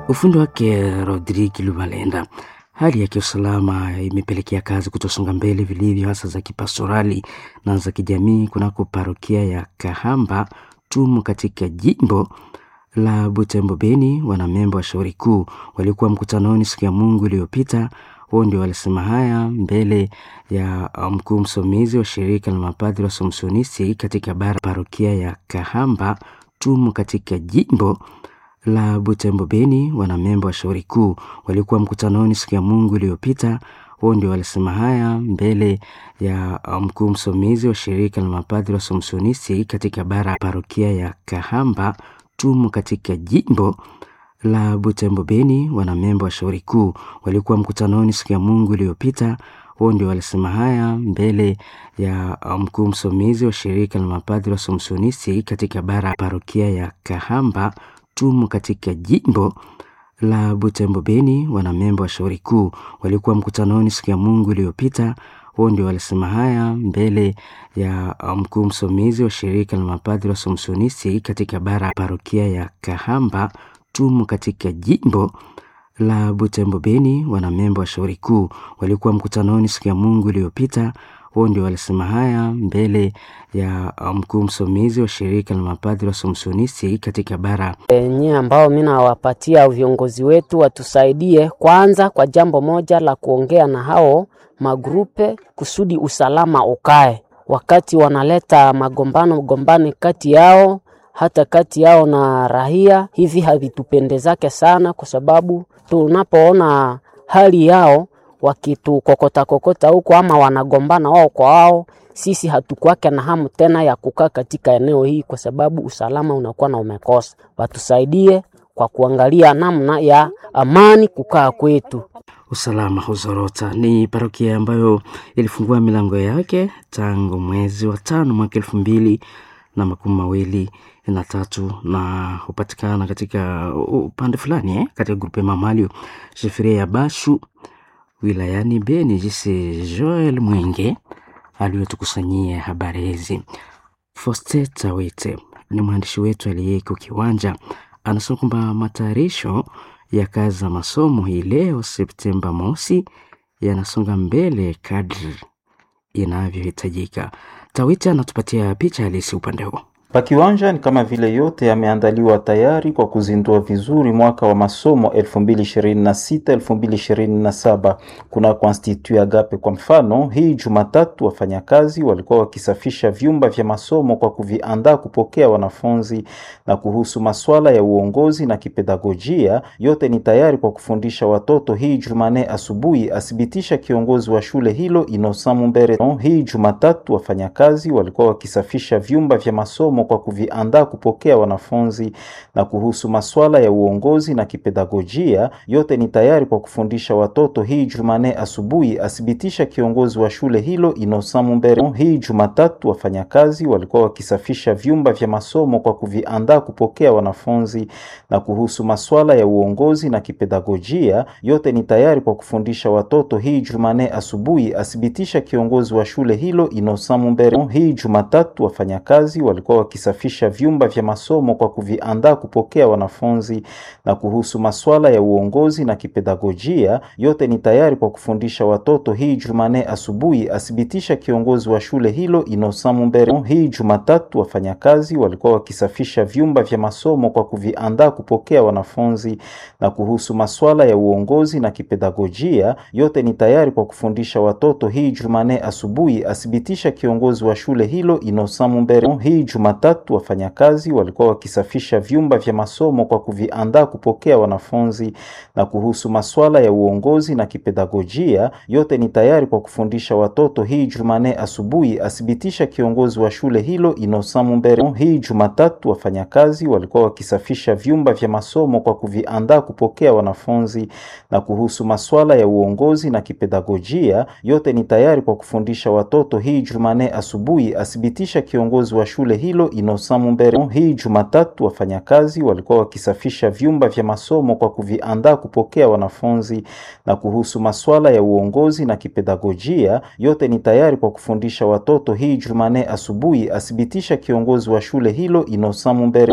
ufundi wake Rodrigue Lubalenda. Hali ya kiusalama imepelekea kazi kutosonga mbele vilivyo, hasa za kipastorali na za kijamii kunako parokia ya Kahamba Tumu katika jimbo la Butembo Beni. Wanamemba wa shauri kuu walikuwa mkutanoni siku ya Mungu iliyopita. Wao ndio walisema haya mbele ya mkuu msomizi wa shirika la mapadri wa Somsonisti katika bara parokia ya Kahamba Tumu katika jimbo la Butembo Beni. Wanamemba wa shauri kuu walikuwa mkutanoni siku ya Mungu iliyopita. Wao ndio walisema haya mbele ya mkuu msomizi wa shirika la mapadri wa Somsonisti katika bara parokia ya Kahamba Tumu katika jimbo la Butembo Beni. Wanamemba wa shauri kuu walikuwa mkutanoni siku ya Mungu iliyopita. Wao ndio walisema haya mbele ya mkuu msomizi wa shirika la mapadri wa Somsonisti katika bara parokia ya Kahamba Tumu katika jimbo la Butembo Beni. Wanamemba wa shauri kuu walikuwa mkutanoni siku ya Mungu iliyopita. Wao ndio walisema haya mbele ya mkuu msomizi wa shirika la mapadri wa Somsonisti katika bara parokia ya Kahamba Tumu katika jimbo la Butembo Beni. Wanamemba wa shauri kuu walikuwa mkutanoni siku ya Mungu iliyopita. Wao ndio walisema haya mbele ya mkuu msomizi wa shirika la mapadri wa Somsonisti katika bara enye ambao mi nawapatia viongozi wetu watusaidie kwanza kwa jambo moja la kuongea na hao magrupe kusudi usalama ukae, wakati wanaleta magombano gombani kati yao hata kati yao na rahia, hivi havitupendezake sana, kwa sababu tunapoona hali yao wakitukokota kokota huko ama wanagombana wao kwa wao, sisi hatukwake na hamu tena ya kukaa katika eneo hii, kwa sababu usalama unakuwa na umekosa. Watusaidie kwa kuangalia namna ya amani kukaa kwetu. usalama huzorota. Ni parokia ambayo ilifungua milango yake tangu mwezi wa tano mwaka elfu mbili na makumi mawili na tatu na hupatikana katika upande fulani eh, katika grupe Mamalio shifiria ya Bashu wilayani Beni. Jisi Joel Mwenge aliyotukusanyia habari hizi. Fosteta Wete ni mwandishi wetu aliyeko kiwanja, anasema kwamba matayarisho ya kazi za masomo hii leo Septemba mosi yanasonga mbele kadri inavyohitajika. Tawiti anatupatia picha halisi upande huo. Pakiwanja ni kama vile yote yameandaliwa tayari kwa kuzindua vizuri mwaka wa masomo 2026 2027. Kuna Institut Agape kwa mfano, hii Jumatatu wafanyakazi walikuwa wakisafisha vyumba vya masomo kwa kuviandaa kupokea wanafunzi, na kuhusu masuala ya uongozi na kipedagojia, yote ni tayari kwa kufundisha watoto. Hii Jumane asubuhi athibitisha kiongozi wa shule hilo Innocent Mumbere. Hii Jumatatu wafanyakazi walikuwa wakisafisha vyumba vya masomo kwa kuviandaa kupokea wanafunzi na kuhusu masuala ya uongozi na kipedagojia, yote ni tayari kwa kufundisha watoto. Hii Jumane asubuhi athibitisha kiongozi wa shule hilo Innocent Mumbere. Hii Jumatatu wafanyakazi walikuwa wakisafisha vyumba vya masomo kwa kuviandaa kupokea wanafunzi na kuhusu masuala ya uongozi na kipedagojia, yote ni tayari kwa kufundisha watoto. Hii Jumane asubuhi athibitisha kiongozi wa shule hilo Innocent Mumbere. Hii Jumatatu wafanyakazi walikuwa wakisafisha vyumba vya masomo kwa kuviandaa kupokea wanafunzi na kuhusu masuala ya uongozi na kipedagojia, yote ni tayari kwa kufundisha watoto. Hii Jumane asubuhi athibitisha kiongozi wa shule hilo Innocent Mumbere. Hii Jumatatu wafanyakazi walikuwa wakisafisha vyumba vya masomo kwa kuviandaa kupokea wanafunzi na kuhusu masuala ya uongozi na kipedagojia, yote ni tayari kwa kufundisha watoto. Hii Jumane asubuhi athibitisha kiongozi wa shule hilo Innocent Mumbere. Hii Jumatatu wafanyakazi walikuwa wakisafisha vyumba vya masomo kwa kuviandaa kupokea wanafunzi na kuhusu masuala ya uongozi na kipedagojia, yote ni tayari kwa kufundisha watoto. Hii Jumane asubuhi athibitisha kiongozi wa shule hilo Innocent Mumbere. Hii Jumatatu wafanyakazi walikuwa wakisafisha vyumba vya masomo kwa kuviandaa kupokea wanafunzi na kuhusu masuala ya uongozi na kipedagojia, yote ni tayari kwa kufundisha watoto. Hii Jumane asubuhi athibitisha kiongozi wa shule hilo Innocent Mumbere. Hii Jumatatu wafanyakazi walikuwa wakisafisha vyumba vya masomo kwa kuviandaa kupokea wanafunzi na kuhusu masuala ya uongozi na kipedagojia, yote ni tayari kwa kufundisha watoto. Hii Jumane asubuhi athibitisha kiongozi wa shule hilo Innocent Mumbere.